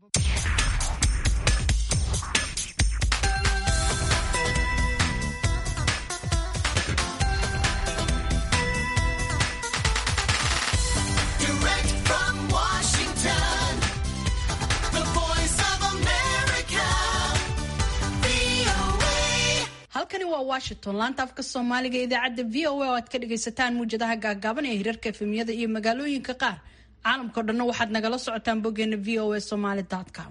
halkani waa washington laanta afka soomaaliga ee idaacadda v o a oo aad ka dhagaysataan muwjadaha gaagaaban ee hirarka efemiyada iyo magaalooyinka qaar caalamkao dhanna waxaad nagala socotaan boggeena v o a somaly com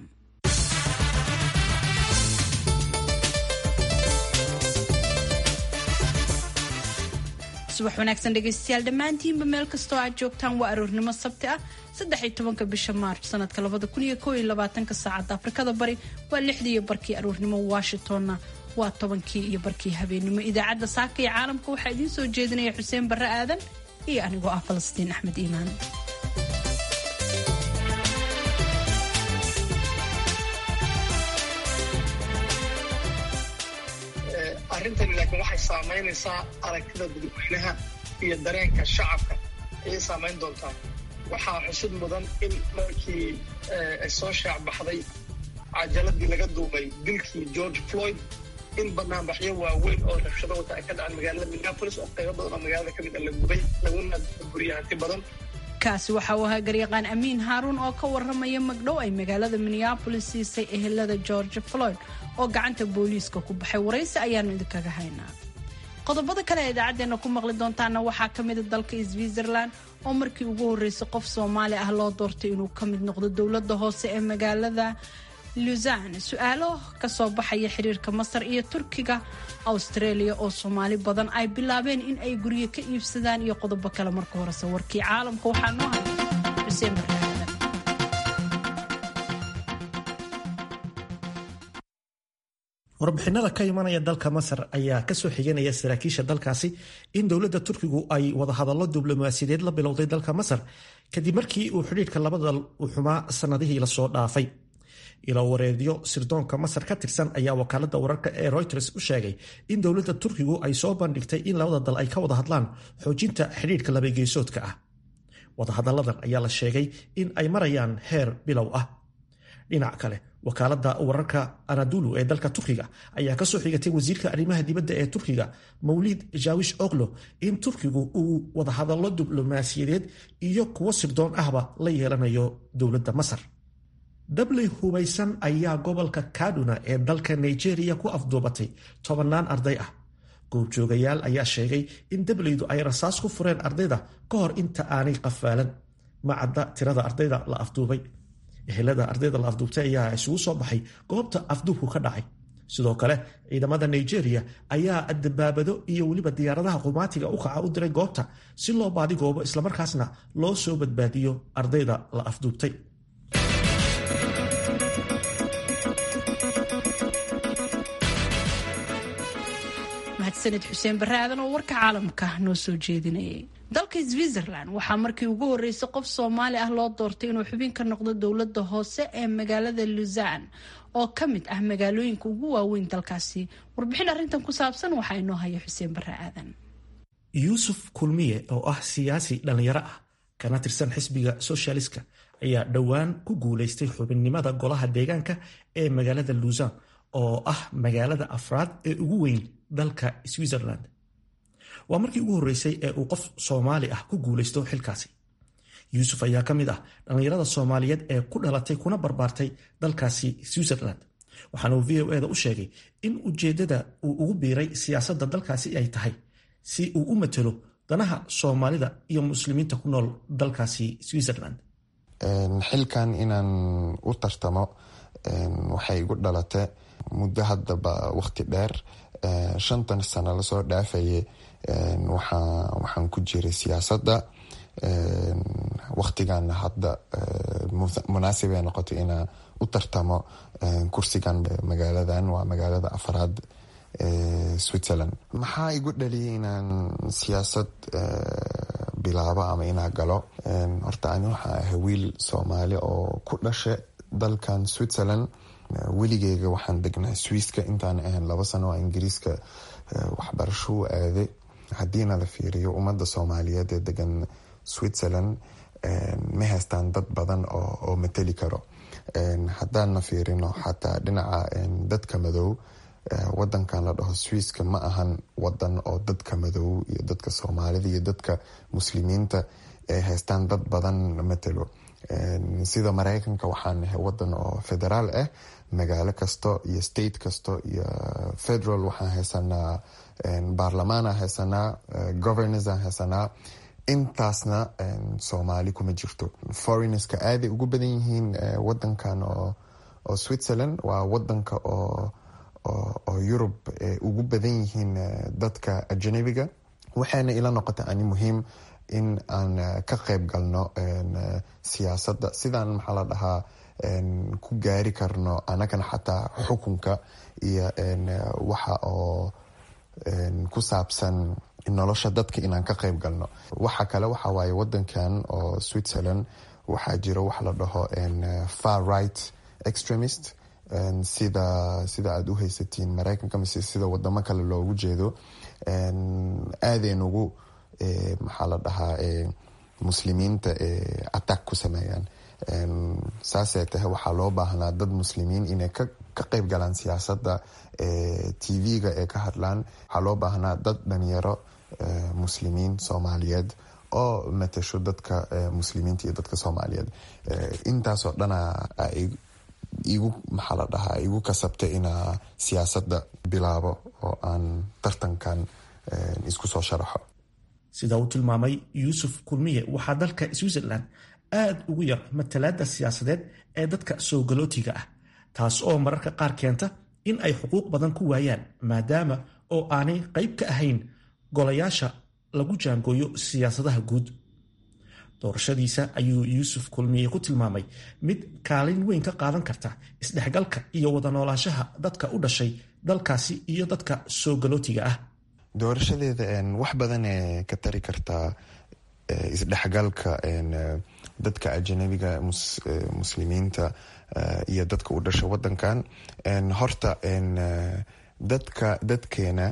subax wanaagsan dhegaystayaal dhammaantiinba meel kastoo aad joogtaan waa aroornimo sabti ah saddex iyo tobanka bisha maarch sanadka labada kun iyo koob iyo labaatanka saacadda afrikada bari waa lixdii iyo barkii aroornimo washingtonna waa tobankii iyo barkii habeenimo idaacadda saaka iyo caalamka waxaa idiin soo jeedinaya xuseen barre aadan iyo anigoo ah falastiin axmed iimaan arrintani laakiin waxay saamaynaysaa aragtida dadweynaha iyo dareenka shacabka ayay saamayn doontaa waxaa xusid mudan in markii ay soo shaacbaxday cajaladii laga duubay dilkii george floyd in banaanbaxyo waaweyn oo rabshado wata ay ka dhaceen magaalada minneapolis oo qaybo badan oo magaalada ka mid a la gubay laguna buriyay hanti badan kaasi waxa uu ahaa garyaqaan amiin haaruun oo ka waramaya magdhow ay magaalada minneapolis siisay ehelada george floyd oo gacanta booliiska ku baxay waraysi ayaanu idinkaga haynaa qodobada kale ee idaacadeena ku maqli doontaana waxaa ka mida dalka switzerland oo markii ugu horreysay qof soomaali ah loo doortay inuu ka mid noqdo dowladda hoose ee magaalada luzan su-aalo kasoo baxaya xiriirka masar iyo turkiga australia oo soomaali badan ay bilaabeen in ay guryo ka iibsadaan iyo qodobo kale marka horese warkii caalamka waxaa noo hay xuseen baraadan warbixinada ka imanaya dalka masar ayaa kasoo xiganaya saraakiisha dalkaasi in dowladda turkigu ay wadahadallo diblomaasiyadeed la bilowday dalka masar kadib markii uu xidhiirka labada u xumaa sanadihii lasoo dhaafay ilo wareedyo sirdoonka masar ka tirsan ayaa wakaalada wararka ee reuters u sheegay in dowladda turkigu ay soo bandhigtay in labada dal ay ka wada hadlaan xoojinta xidhiirka labageesoodka ah wadahadalladan ayaa la sheegay in ay marayaan heer bilow ah dhinac kale wakaalada wararka anadulu ee dalka turkiga ayaa kasoo xigatay wasiirka arrimaha dibadda ee turkiga mawlid jawish oklo in turkigu uu wadahadallo diblomaasiyadeed iyo kuwo sirdoon ahba la yeelanayo dowladda masar dabley hubaysan ayaa gobolka kaduna ee dalka nigeria ku afduubatay tobannaan arday ah goobjoogayaal ayaa sheegay in dableydu ay rasaas ku fureen ardayda ka hor inta aanay qafaalan macadda tirada ardayda la afduubay ehelada ardayda la afduubtay ayaa isugu soo baxay goobta afduubku ka dhacay sidoo kale ciidamada nigeria ayaa dabaabado iyo weliba diyaaradaha qumaatiga u kaca u diray goobta si loo baadigoobo islamarkaasna loo soo badbaadiyo ardayda la afduubtay mahadsanid xuseen barre aadan oo warka caalamka noo soo jeedinayay dalka switzerland waxaa markii ugu horreysay qof soomaali ah loo doortay inuu xubin ka noqdo dowladda hoose ee magaalada luzan oo ka mid ah magaalooyinka ugu waaweyn dalkaasi warbixin arrintan ku saabsan waxaa inoo haya xuseen barre aadan yuusuf kulmiye oo ah siyaasi dhallinyaro ah kana tirsan xisbiga soshaliska ayaa dhowaan ku guulaystay xubinnimada golaha deegaanka ee magaalada luzan oo ah magaalada afraad ee ugu weyn dalka switzerland waa markii ugu horreysay ee uu qof soomaali ah ku guulaysto xilkaasi yuusuf ayaa ka mid ah dhallinyarada soomaaliyeed ee ku dhalatay kuna barbaartay dalkaasi switzerland waxaana uu v o eda u sheegay in ujeeddada uu ugu biiray siyaasadda dalkaasi ay tahay si uu u matelo danaha soomaalida iyo muslimiinta ku nool dalkaasi switzerland xilkan inaan u tartamo waxay igu dhalatay muddo haddaba waqti dheer shantan sano lasoo dhaafaye waxaan ku jiray siyaasadda waqtigan hadda munaasibay noqotay inaan u tartamo kursigan magaaladan waa magaalada afraad switzerland maxaa igu dhaliyay inaan siyaasad bilaabo ama inaa galo horta ani waxaa ahay wiil soomaali oo ku dhasha dalkan switzerland weligeyga waxaan degnaa swiiska intaan ahayn laba sano oo ingiriiska waxbarasho u aaday haddiina la fiiriyo ummadda soomaaliyeed ee degan switzerland ma haystaan dad badan oo mateli karo haddaanna fiirino xataa dhinaca dadka madow wadankan la dhaho swiiska ma ahan wadan oo dadka madow iyo dadka soomaalida iyo dadka muslimiinta ay haystaan dad badan matelo sida mareykanka waxaan nahay wadan oo federaal ah magaalo kasto iyo state kasto iyo federal waxaan haysanaa baarlamaanaan haysanaa governors-aan haysanaa intaasna soomaali kuma jirto foreigners-ka aaday ugu badan yihiin wadankan oo switzerland waa wadanka oo oo yurub ugu badan yihiin dadka ajanabiga waxayna ila noqotay ani muhiim in aan ka qayb galno siyaasadda sidaan maxaa la dhahaa ku gaari karno anagana xataa xukunka iyo waxa oo ku saabsan nolosha dadka inaan ka qayb galno waxa kale waxa waaye wadankan oo switzerland waxaa jiro wax la dhaho far right extremist sida sida aada u haysatiin mareykanka mise sida wadamo kale loogu jeedo aadayn ugu maxaa la dhahaa muslimiinta attack ku sameeyaan saasay tahay waxaa loo baahnaa dad muslimiin inay ka qayb galaan siyaasadda tv-ga ee ka hadlaan waxaa loo baahnaa dad dhalinyaro muslimiin soomaaliyeed oo matasho dadka muslimiinta iyo dadka soomaaliyeed intaasoo dhana igu maxaa la dhahaa igu kasabta inaa siyaasadda bilaabo oo aan tartankan isku soo sharaxo sida uu tilmaamay yuusuf kulmiye waxaa dalka switzerland aada ugu yar matalaada siyaasadeed ee dadka soo galootiga ah taas oo mararka qaar keenta in ay xuquuq badan ku waayaan maadaama oo aanay qayb ka ahayn golayaasha lagu jaangooyo siyaasadaha guud doorashadiisa ayuu yuusuf kulmiye ku tilmaamay mid kaalin weyn ka qaadan karta isdhexgalka iyo wada noolaanshaha dadka u dhashay dalkaasi iyo dadka soo galootiga ah doorashadeeda wax badan ee ka tari kartaa isdhexgalka dadka ajanabiga muslimiinta iyo dadka u dhasha wadankan horta dadka dadkeena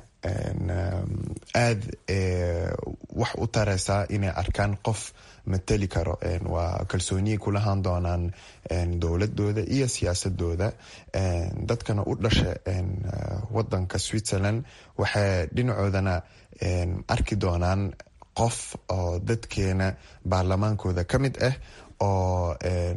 aada wax u tareysaa inay arkaan qof mateli karo waa kalsooniyay kulahaan doonaan dowladooda iyo siyaasadooda dadkana u dhasha wadanka switzerland waxay dhinacoodana arki doonaan qof oo dadkeena baarlamaankooda ka mid ah oo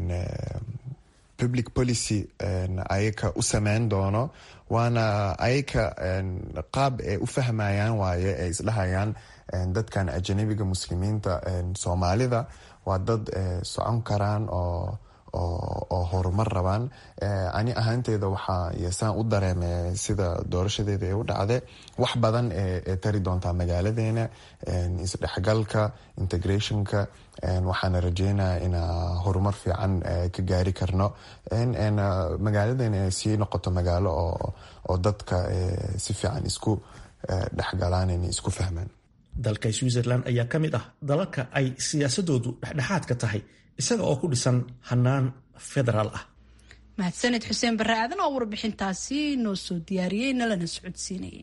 public policy ayaka u sameyn doono waana ayaka qaab ay u fahmayaan waaye ay isdhahayaan dadkan ajanabiga muslimiinta soomaalida waa dad socon karaan oo oo horumar rabaan ani ahaanteeda waxaa yesaan u dareeme sida doorashadeeda ee u dhacde wax badan ee tari doontaa magaaladeena isdhexgalka integrationka waxaana rajeynaya inaa horumar fiican ka gaari karno magaaladeena ay sii noqoto magaalo oo dadka si fiican isku dhexgalaan inay isku fahmaan dalka switzerland ayaa ka mid ah dalalka ay siyaasadoodu dhexdhexaadka tahay isaga oo ku dhisan hanaan federaal ah mahadsaned xuseen barre aadan oo warbixintaasi noo soo diyaariyey nalana socodsiinayay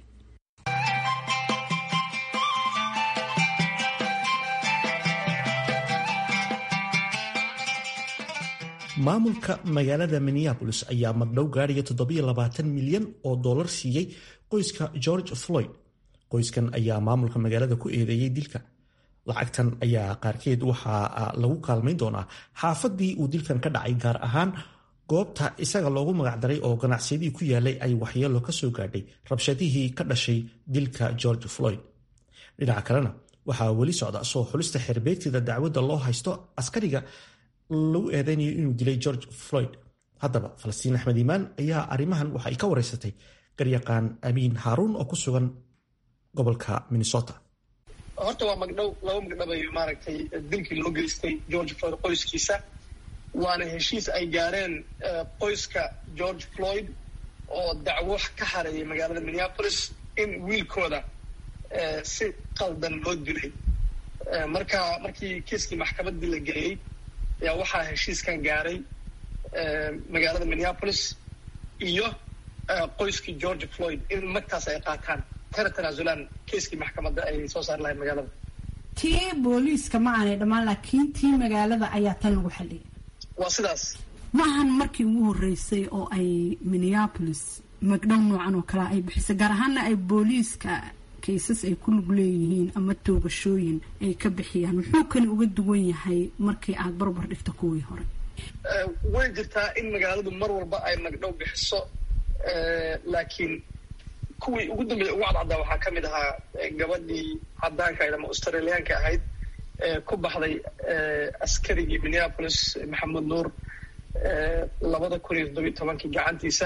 maamulka magaalada minneabolis ayaa magdhow gaadhaya toddobayoabaatan milyan oo dollar siiyey qoyska george floyd qoyskan ayaa maamulka magaalada ku eedeeyey dilka lacagtan ayaa qaarkeed waxaa lagu kaalmayn doonaa xaafadii uu dilkan ka dhacay gaar ahaan goobta isaga loogu magacdaray oo ganacsiyadii ku yaalay ay waxyeelo ka soo gaadhay rabshadihii ka dhashay dilka george floyd dhinaca kalena waxaa weli socda soo xulista xerbeegtida dacwadda loo haysto askariga lagu eedeynayo inuu dilay george floyd haddaba falastiin axmed iimaan ayaa arrimahan waxa ay ka wareysatay garyaqaan amiin haaruun oo ku sugan gobolka minnesota horta waa magdhow laba magdhabay maaragtay dilkii loo geystay george floyd qoyskiisa waana heshiis ay gaareen qoyska george floyd oo dacwo ka hareeyay magaalada minneapolis in wiilkooda si qaldan loo dilay marka markii kiiskii maxkamaddii la geeyey ayaa waxaa heshiiskan gaaray magaalada minneapolis iyo qoyskii george floyd in magtaas ay qaataan kana tanaasulaan kiiskii maxkamadda ay soo saari lahayd magaalada tii booliiska ma aanay dhammaan laakiin tii magaalada ayaa tan lagu xaliyay waa sidaas ma ahan markii ugu horeysay oo ay minneapolis magdhow noocan oo kale ay bixisay gaar ahaana ay booliiska kaysas ay ku lug leeyihiin ama toogashooyin ay ka bixiyaan muxuu kani uga duwan yahay markii aada barbar dhigto kuwii hore way jirtaa in magaaladu mar walba ay magdhow bixiso laakiin kuwii ugu dambeeya ugu cadcaddaa waxaa ka mid ahaa gabadhii cadaanka ahayd ama australiyaanka ahayd ku baxday askarigii minneapolis maxamed nuur labada kun iyo toddobiyo tobankii gacantiisa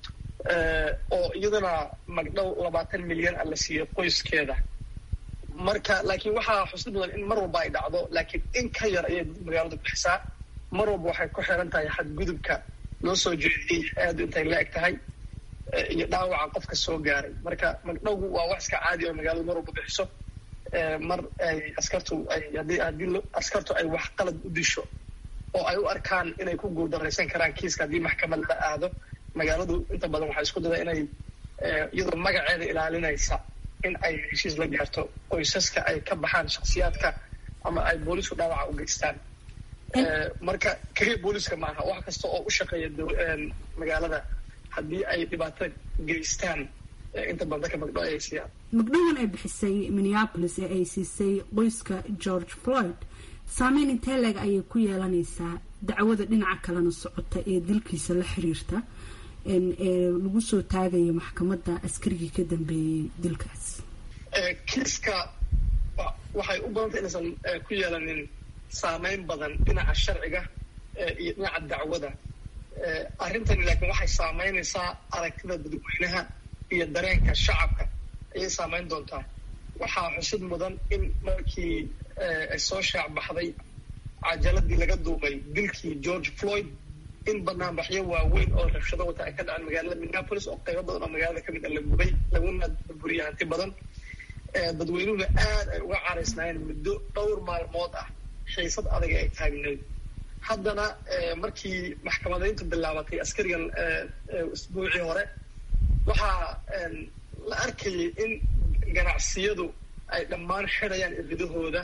oo iyadana magdhow labaatan milyan a la siiyey qoyskeeda marka laakiin waxaa xusid mudan in mar walba ay dhacdo laakiin in ka yar ayay magaaladu bixisaa mar walba waxay ku xiran tahay xadgudubka loo soo jeediyey aadu intay la eg tahay iyo dhaawaca qofka soo gaaray marka magdhowgu waa wax iska caadi oo magaaladu mar walba bixiso mar ay askartu ay haddii haddii askartu ay wax qalad u disho oo ay u arkaan inay ku guuldaraysan karaan kiiska haddii maxkamad la aado magaaladu inta badan waxay isku dada inay iyadoo magaceeda ilaalinaysa in ay heshiis la gaarto qoysaska ay ka baxaan shaksiyaadka ama ay boolisku dhaawaca u geystaan marka keliya booliska maaha wax kasta oo u shaqeeya magaalada haddii ay dhibaato geystaan inta badan dadka magdhow ay siiyaan magdhowan ay bixisay minneapolis ee ay siisay qoyska george floyd saameyn intee leeg ayay ku yeelanaysaa dacwada dhinaca kalena socota ee dilkiisa la xiriirta ee lagu soo taagayo maxkamadda askarigii ka dambeeyey dilkaas kiiska waxay u badantay inaysan ku yeelanin saameyn badan dhinaca sharciga iyo dhinaca dacwada arrintani laakiin waxay saameynaysaa aragtida dadweynaha iyo dareenka shacabka ayay saameyn doontaa waxaa xusid mudan in markii ay soo shaac baxday cajaladii laga duubay dilkii george floyd in banaanbaxyo waaweyn oo rabshado wata ay ka dhaceen magaalada minneapolis oo qaybo badan oo magaalada kamid a la gubay laguna burburiyay hanti badan dadweynuhuna aad ay uga caraysnaayeen muddo dhowr maalmood ah xiisad adag ay taagneyd haddana markii maxkamadayntu bilaabatay askarigan isbuucii hore waxaa la arkayay in ganacsiyadu ay dhammaan xidayaan iridahooda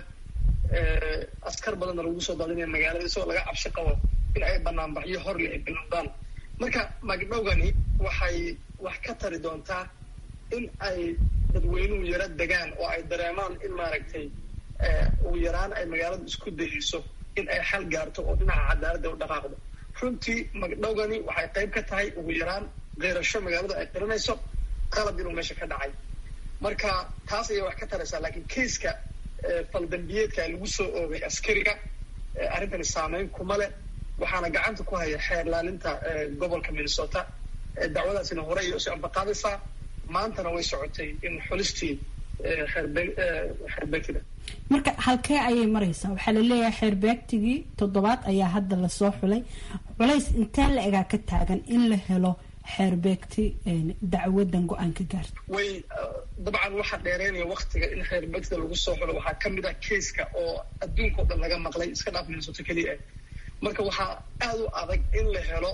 askar badanna lagu soo daadinaya magaalada isagoo laga cabshi qabo in ay banaanbaxyo horle ay bilowdaan marka magdhowgani waxay wax ka tari doontaa in ay dadweynuhu yaro degaan oo ay dareemaan in maaragtay ugu yaraan ay magaaladu isku dayeyso in ay xal gaarto oo dhinaca cadaaladda u dhaqaaqdo runtii magdhowgani waxay qayb ka tahay ugu yaraan qeyrasho magaaladu ay qiranayso qalab inuu meesha ka dhacay marka taas ayay wax ka taraysaa laakiin kaiska faldambiyeedka lagu soo oogay askariga arrintani saameyn kuma leh waxaana gacanta ku haya xeer laalinta gobolka minnesota dacwadaasina hore ayay usii ambaqaadaysaa maantana way socotay in xulistii xeerbeegtida marka halkee ayay maraysaa waxaa laleeyahay xeerbeegtigii toddobaad ayaa hadda lasoo xulay culays intee la egaa ka taagan in la helo xeerbeegti dacwadan go-aan ka gaarta way dabcan waxaa dheereynaya waktiga in xeerbeegtida lagu soo xulo waxaa kamid ah kaiska oo adduunka o dhan laga maqlay iska dhaaf minnesota keliya ah marka waxaa aada u adag in la helo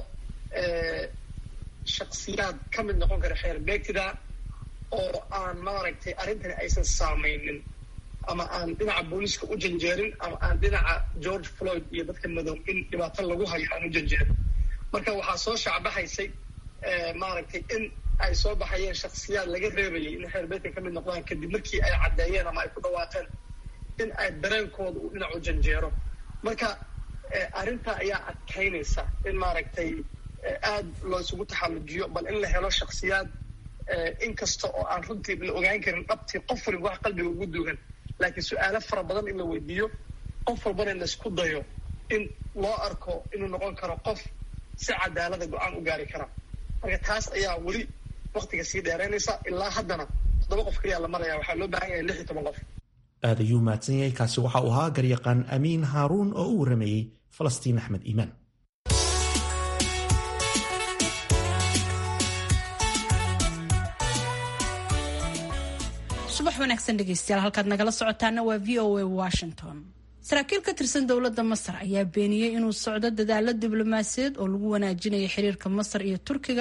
shaksiyaad ka mid noqon kara xeerbeegtida oo aan maaragtay arrintani aysan saameynin ama aan dhinaca booliiska u janjeerin ama aan dhinaca george floyd iyo dadka madow in dhibaato lagu hayo aan u janjeerin marka waxaa soo shacbahaysay maaragtay in ay soo baxayeen shaksiyaad laga reebayay in xeerbeedka ka mid noqdaan kadib markii ay caddeeyeen ama ay ku dhawaaqeen in ay dareenkooda uu dhinac u janjeero marka arrintaa ayaa adkaynaysa in maaragtay aad loo isugu taxallujiyo bal in la helo shaksiyaad inkasta oo aan runtii la ogaan karin dhabtii qof waliba wax qalbiga ugu duugan laakiin su-aalo fara badan in la weydiiyo qof walbana in laisku dayo in loo arko inuu noqon karo qof si cadaalada go-aan u gaari kara marka taas ayaa weli waktiga sii dheeraynaysa ilaa haddana toddoba qof kaliya la maraya waxaa loo baahan yahay lix iyo toban qof aad ayuu mahadsan yahay kaasi waxa uu ahaa garyaqaan amiin haaruun oo u waramayey falastiin axmed iimaan subax wanaagsan dhegeystayaal halkaad nagala socotaana waa v o a washington saraakiil ka tirsan dowladda masar ayaa beeniyey inuu socdo dadaalo diblomaasiyaed oo lagu wanaajinayo xiriirka masar iyo turkiga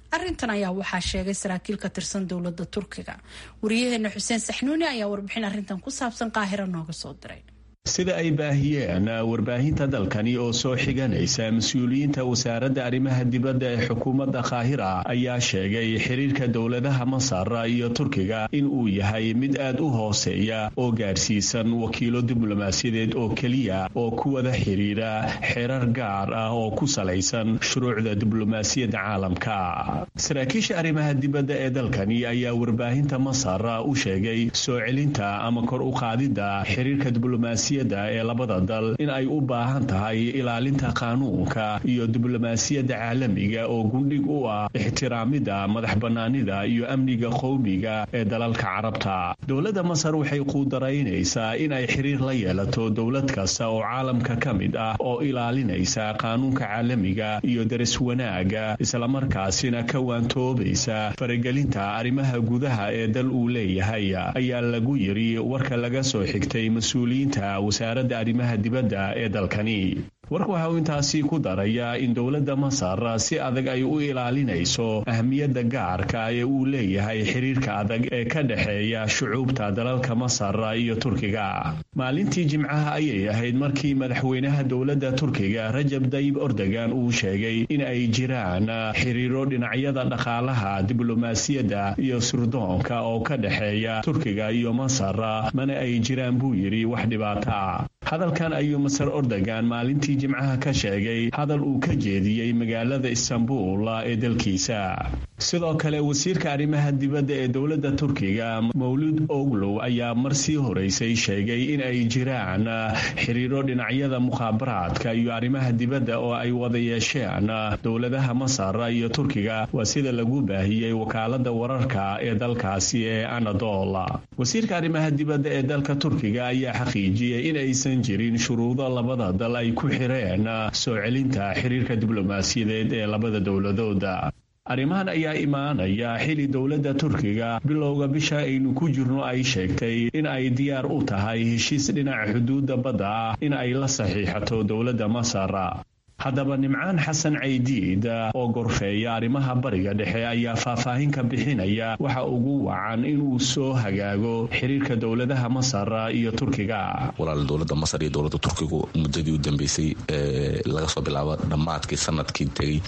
arrintan ayaa waxaa sheegay saraakiil ka tirsan dowladda turkiga wariyaheena xuseen saxnuuni ayaa warbixin arrintan ku saabsan qaahiro nooga soo diray sida ay baahiyeen warbaahinta dalkani oo soo xiganaysa mas-uuliyiinta wasaaradda arrimaha dibadda ee xukuumadda qaahira ayaa sheegay xiriirka dowladaha masar iyo turkiga in uu yahay mid aad u hooseeya oo gaarsiisan wakiilo diblomaasiyadeed oo keliya oo ku wada xiriira xerar gaar ah oo ku salaysan shuruucda diblomaasiyadda caalamka saraakiisha arrimaha dibadda ee dalkani ayaa warbaahinta masar u sheegay soo celinta ama kor u qaadidda xiriirka diblomaasiyadda ee labada dal in ay u baahan tahay ilaalinta qaanuunka iyo diblomaasiyadda caalamiga oo gundhig u ah ixtiraamida madax bannaanida iyo amniga qowmiga ee dalalka carabta dowladda masar waxay quudaraynaysaa in ay xiriir la yeelato dowlad kasta oo caalamka ka mid ah oo ilaalinaysa qaanuunka caalamiga iyo daris wanaaga islamarkaasina ka waantoobaysa faragelinta arrimaha gudaha ee dal uu leeyahay ayaa lagu yiri warka laga soo xigtay mas-uuliyiinta wasaaradda arrimaha dibadda ee dalkani warka waxa uu intaasi ku darayaa in dowladda masar si adag ay u ilaalinayso ahmiyadda gaarka ee uu leeyahay xiriirka adag ee ka dhexeeya shucuubta dalalka masar iyo turkiga maalintii jimcaha ayay ahayd markii madaxweynaha dowladda turkiga rajab dayib ordogan uu sheegay in ay jiraan xiriiro dhinacyada dhaqaalaha diblomaasiyadda iyo surdoonka oo ka dhexeeya turkiga iyo masar mana ay jiraan buu yidhi wax dhibaato ah hadalkan ayuu masar ordogan maalintii jimcaha ka sheegay hadal uu ka jeediyey magaalada istanbul ee dalkiisa sidoo kale wasiirka arrimaha dibadda ee dowladda turkiga mawlud oglow ayaa mar sii horeysay sheegay in ay jiraan xiriiro dhinacyada mukhaabaraadka iyo arrimaha dibadda oo ay wada yeesheen dowladaha masar iyo turkiga waa sida lagu baahiyey wakaalada wararka ee dalkaasi ee anadol wasiirka arrimaha dibadda ee dalka turkiga ayaa xaqiijiyey in aysan jirin shuruudo labada dal ay ku xireen soo celinta xiriirka diblomaasiyadeed ee labada dowladooda arrimahan ayaa imaanaya xili dowladda turkiga bilowga bisha aynu ku jirno ay sheegtay in ay diyaar u tahay heshiis dhinaca xuduudda badda ah in ay la saxiixato dowladda masar haddaba nimcaan xasan caydiid oo gorfeeya arrimaha bariga dhexe ayaa faahfaahin ka bixinaya waxa ugu wacan inuu soo hagaago xiriirka dowladaha masar iyo turkiga walaal dowladda masar iyo dowladda turkigu muddadii u dambeysay laga soo bilaabo dhammaadkii sanadkii tegey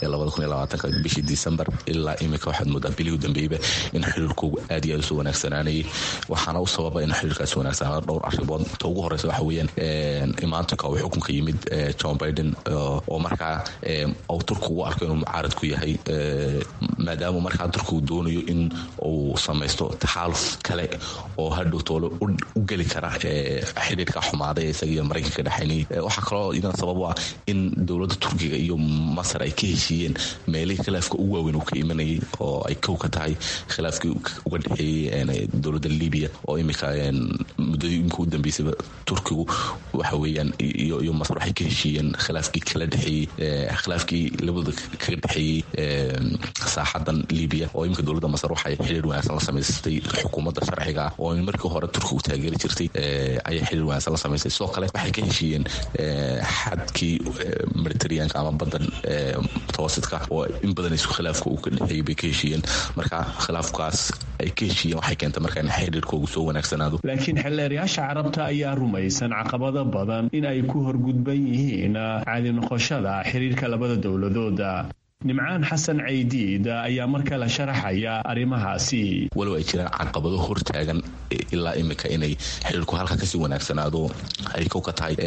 ee bishii disembar ilaa imika waxaad moodaa bilihii u dambeeyeyba in xiriirkoogu aad iyo aad usoo wanaagsanaanayay waxaana u sababa in xiriirkaasi wanaagsanaado dhowr arrimood ta ugu horeysa waxa weeyaan imaantanka uu xukunka yimid john biden oo markaa uu turkigu u arko inuu mucaarad ku yahay maadaama markaa turkigu doonayo in uu samaysto taxaaluf kale oo hadhow toole u geli kara xidhiirka xumaaday ee isaga iyo maraykanka dhexaynay waxaa kaloo idana sabab u ah in dowladda turkiga iyo masar ay ka heshiiyeen meelihii khilaafka ugu waaweyn uu ka imanayay oo ay kow ka tahay khilaafkii uga dhexeeyey dowladda libiya oo imika muddadii imika u dambeysayba turkigu waxa weeyaan iyo masar waxay ka heshiiyeen khilaafkii kala dhexeeyey khilaafkii labada kaga dhexeeyey saaxadan libiya oo imika dowladda masar waxay xiriir wanaagsan la samaysatay xukuumadda sharciga ah oo markii hore turkigu taageeri jirtay ayay xiriir wanaagsan la samaysay sidoo kale waxay ka heshiiyeen xadkii mediterraneanka ama baddan mutawasitka oo in badan isku khilaafka uu ka dhexeeyey bay ka heshiiyeen marka khilaafkaas ay ka heshiiyeen waxay keentay marka in xiriirkoogu soo wanaagsanaado laakiin xeelleerayaasha carabta ayaa rumaysan caqabado badan in ay ku horgudban yihiin caadi noqoshada xiriirka labada dowladooda nimcaan xasan caydiid ayaa mar kale sharaxaya arrimahaasi walow ay jiraan caqabado hortaagan ilaa imika inay xiriirku halka kasii wanaagsanaado ay kow ka tahay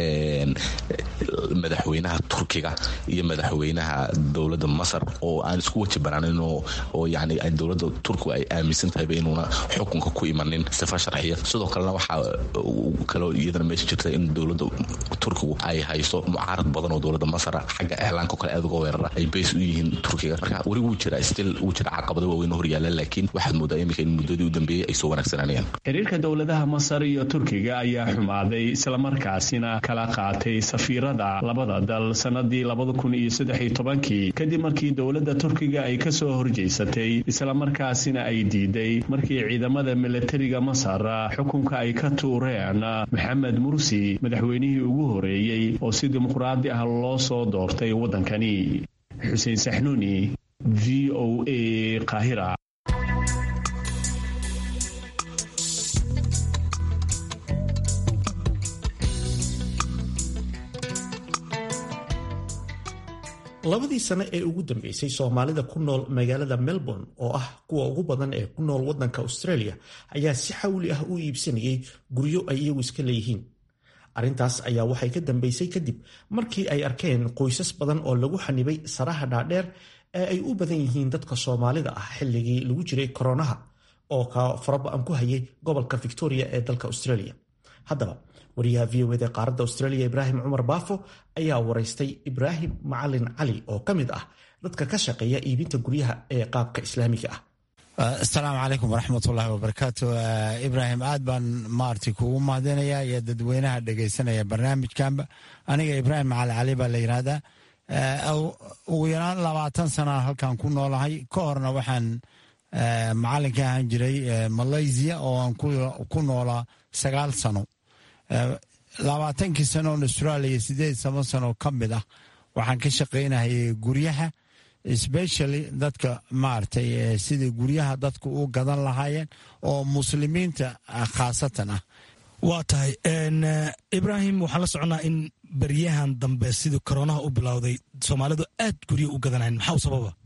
madaxweynaha turkiga iyo madaxweynaha dowladda masar oo aan isku waji banaanin oo yani dowladda turkigu ay aaminsan tahayba inuuna xukunka ku imanin sifa sharciya sidoo kalena waxaa kaloo iyadana meesha jirta in dowladda turkigu ay hayso mucaarad badan oo dowladda masar xagga iclaanka kale aad uga weerara ay bays u yihiin turkiga marka weli wuu jira stil wuu jira caqabado waaweyn oo horyaala laakiin waxaad moodaa imika in muddadii u dambeeyey ay soo wanaagsananayaan xiriirka dowladaha masar iyo turkiga ayaa xumaaday islamarkaasina kala qaatay safiirada labada dal sanadii labada kun iyo saddex iyo tobankii kadib markii dowladda turkiga ay kasoo horjeysatay islamarkaasina ay diiday markii ciidamada milatariga masar xukunka ay ka tuureen maxamed mursi madaxweynihii ugu horeeyey oo si dimuqraadi ah loo soo doortay waddankani xuseen saxnuuni v o a kahira labadii sane ee ugu dambeysay soomaalida ku nool magaalada melbourne oo ah kuwa ugu badan ee ku nool wadanka australia ayaa si xawli ah u iibsanayay guryo ay iyagu iska leeyihiin arrintaas ayaa waxay ka dambeysay kadib markii ay arkeen qoysas badan oo lagu xanibay saraha dhaadheer ee ay u badan yihiin dadka soomaalida ah xilligii lagu jiray koronaha oo ka faraba-an ku hayay gobolka victoria ee dalka australia haddaba wariyaha v o ed ee qaaradda australia ibraahim cumar baafo ayaa waraystay ibraahim macalin cali oo ka mid ah dadka ka shaqeeya iibinta guryaha ee qaabka islaamiga ah asalaamu calaykum waraxmatullaahi wabarakaatu ibraahim aad baan maarti kuugu mahadinayaa iyo dadweynaha dhegaysanaya barnaamijkanba aniga ibraahim macalin cali baa la yidhaahdaa ugu yaraan labaatan sana halkan ku noolahay ka horna waxaan macalin ka ahaan jiray malaysia oo aan ku noolaa sagaal sano labaatankii sanoon australia sideed toban sano ka mid ah waxaan ka shaqaynahayay guryaha specially dadka maaragtay sidai guryaha dadku u gadan lahaayeen oo muslimiinta khaasatan ah waa tahay ibraahim waxaan la soconaa in beryahan dambe sidii koronaha u bilowday soomaalidu aad guryo u gadanayn maxaa u sababa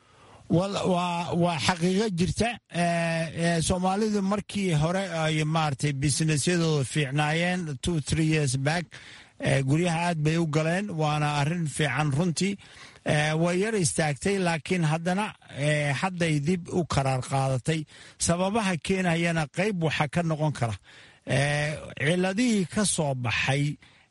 waa xaqiiqo jirta soomaalidu markii hore ay maaragtay businessyadooda fiicnaayeen two three years back guryaha aad bay u galeen waana arrin fiican runtii way yar istaagtay laakiin haddana hadday dib u karaar qaadatay sababaha keenayana qayb waxaa ka noqon kara ciladihii ka soo baxay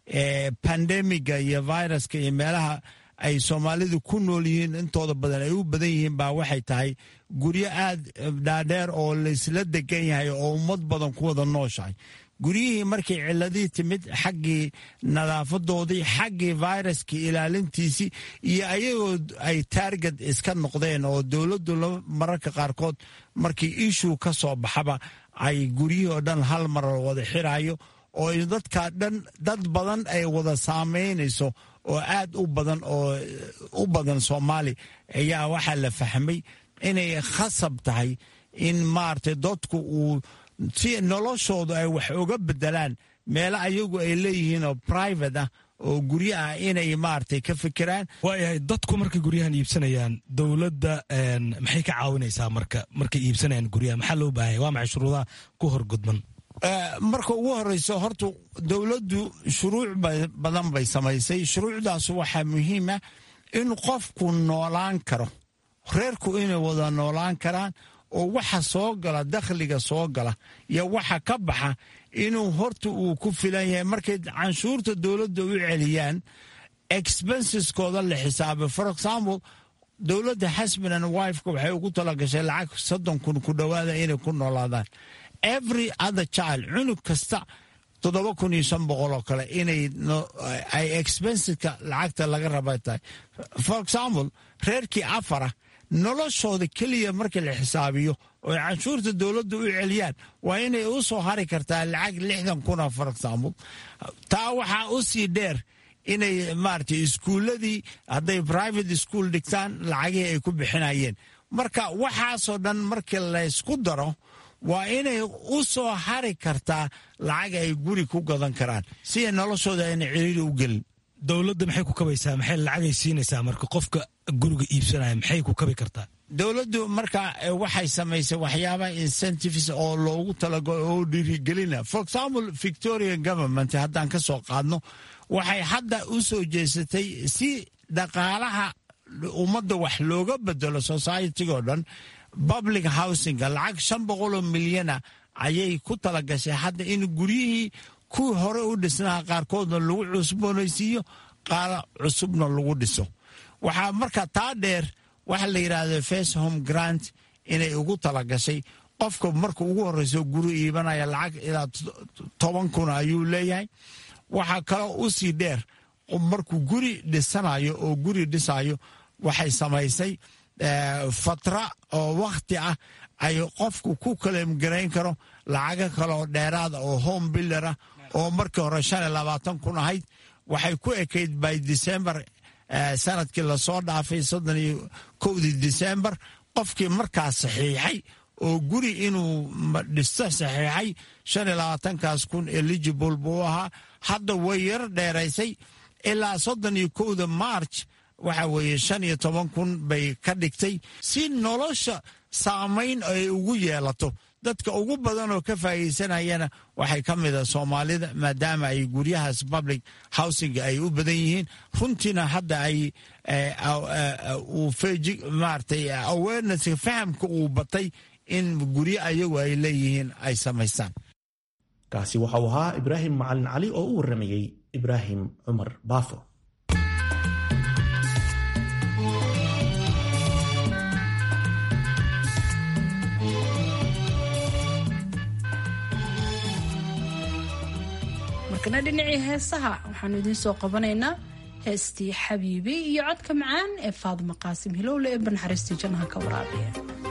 pandemiga iyo viruska iyo meelaha ay soomaalidu ku nool yihiin intooda badan ay u badan yihiin baa waxay tahay guryo aad dhaadheer oo laysla degan yahay oo ummad badan ku wada nooshahay guryihii markay ciladihii timid xaggii nadaafadoodii xaggii viruskii ilaalintiisii iyo ayagoo ay taarget iska noqdeen oo dowladdu mararka qaarkood markii ishuu ka soo baxaba ay guryihii oo dhan hal mar wada xirayo oo dadka dhan dad badan ay wada saameynayso oo aad u badan oo u badan soomaali ayaa waxaa la fahmay inay khasab tahay in maaragtay dadku uu si noloshoodu ay wax uga bedelaan meelo ayagu ay leeyihiin oo private ah oo guryo ah inay maaragtay ka fikiraan waayahay dadku markay guryahan iibsanayaan dowladda maxay ka caawinaysaa marka markay iibsanayaan guryaha maxaa loo baahanya waa maxay shuruudaha ku horgudban marka ugu horeyso horta dowladdu shuruuc badan bay samaysay shuruucdaas waxaa muhiima in qofku noolaan karo reerku inay wada noolaan karaan oo waxa soo gala dakhliga soo gala iyo waxa ka baxa inuu horta uu ku filan yahay markay canshuurta dowladda u celiyaan expenseskooda la xisaabay for example dowladda hasban and wifeka waxay ugu talagashay lacag soddon kun ku dhowaada inay ku noolaadaan every other child cunug kasta toddoba kun iyo shan boqol oo kale inay ay expenseska lacagta laga raba tahay for example reerkii afara noloshooda keliya markii la xisaabiyo oo canshuurta dowladda u celiyaan waa inay u soo hari kartaa lacag lixdan kuna for example taa waxaa u sii dheer inay maaragtay iskuulladii hadday private school dhigtaan lacagihii ay ku bixinayeen marka waxaasoo dhan markii laysku daro waa inay u soo hari kartaa lacag ay guri ku gadan karaan si ay noloshooda ayna ciriiri u gelin dowladda maxay ku kabaysaa maxay lacagay siinaysaa marka qofka guriga iibsanaya maxay ku kabi kartaa dowladdu marka waxay samaysay waxyaaba incentives oo loogu talagalo oo dhiirigelina for example victoria government haddaan ka soo qaadno waxay hadda u soo jeesatay si dhaqaalaha ummadda wax looga bedelo societigoo dhan public housinga lacag shan boqoloo milyana ayay ku talagashay hadda in guryihii kuwii hore u dhisnaha qaarkoodna lagu cusboonaysiiyo qaala cusubna lagu dhiso waxaa marka taa dheer waxa la yidhaahdo first home grant inay ugu talagashay qofka marka ugu horeyso guri iibanaya lacag ilaa toban kun ayuu leeyahay waxaa kaloo u sii dheer markuu guri dhisanayo oo guri dhisayo waxay samaysay fatra oo wakhti ah ay qofku ku kalemgarayn karo lacago kaleoo dheeraada oo home bildera oo markii hore shan iyo labaatan kun ahayd waxay ku ekayd by december sanadkii lasoo dhaafay soddon iyo kowdii disembar qofkii markaas saxiixay oo guri inuu dhisto saxiixay shan iyo labaatankaas kun eligible buu ahaa hadda way yar dheeraysay ilaa soddon iyo kowda march waxa weeye shan iyo toban kun bay ka dhigtay si nolosha saamayn ay ugu yeelato dadka ugu badan oo ka faa'iidaysanayana waxay ka mid a soomaalida maadaama ay guryahaas public housing ay u badan yihiin runtiina hadda ay uu feji maaragtay awareness fahamka uu batay in guryo ayagu ay leeyihiin ay samaystaan kaasi waxa uu ahaa ibraahim macalin cali oo u warramayey ibraahim cumar baafo markana dhinacii heesaha waxaanu idiin soo qabanaynaa heestii xabiibi iyo codka macaan ee faadimo qaasim hilowle ee banaxariistii jannaha ka waraabiya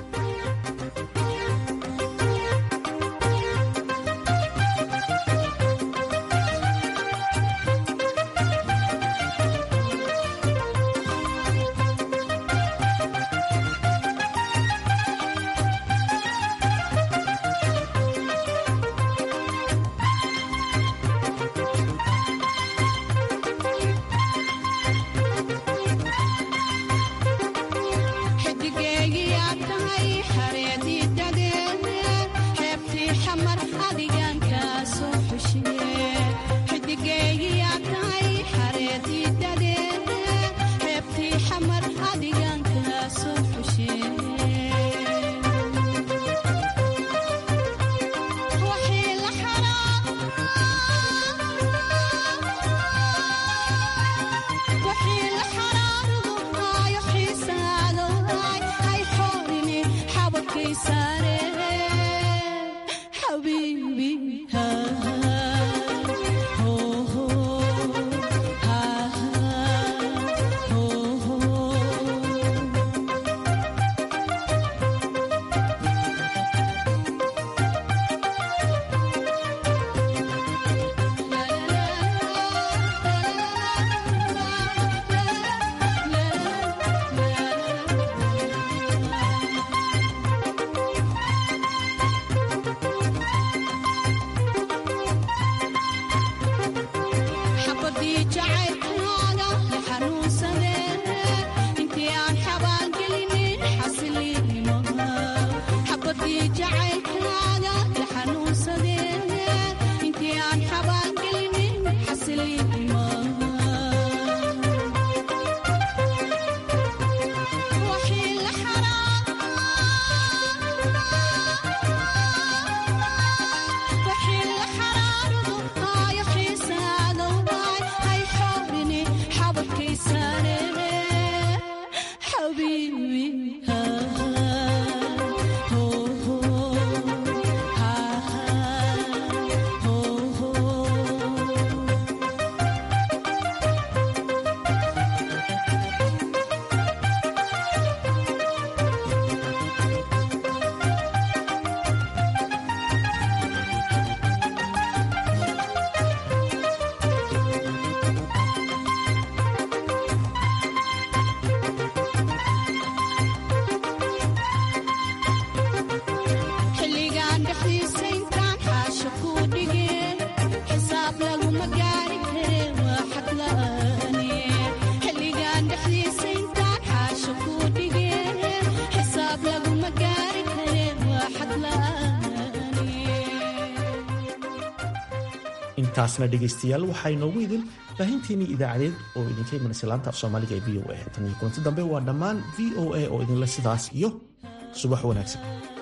intaasna dhegaystayaal waxaa inoogu idin baahinteennii idaacadeed oo idinka imanaysa laanta af soomaaliga ee v o a tan iyo kulanti dambe waa dhammaan v o a oo idinle sidaas iyo subax wanaagsan